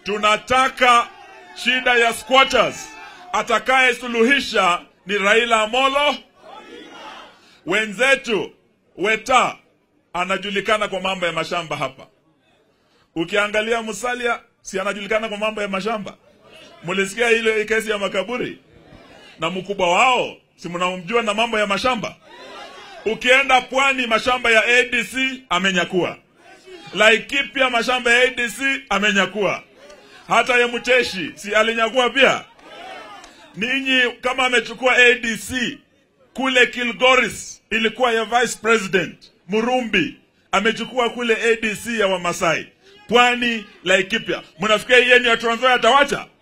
tunataka shida ya squatters. Atakayesuluhisha ni Raila Amolo. Wenzetu Weta anajulikana kwa mambo ya mashamba hapa. Ukiangalia Musalia, si anajulikana kwa mambo ya mashamba? Mulisikia ile kesi ya makaburi, na mkubwa wao si mnamjua na mambo ya mashamba. Ukienda pwani, mashamba ya ADC amenyakua. Laikipia, mashamba ya ADC amenyakua. Hata ya Mcheshi si alinyakua pia. Ninyi kama amechukua ADC kule Kilgoris, ilikuwa ya vice president Murumbi amechukua kule ADC ya Wamasai, pwani Laikipia. Mnafikia yeye ni ya Trans Nzoia atawacha?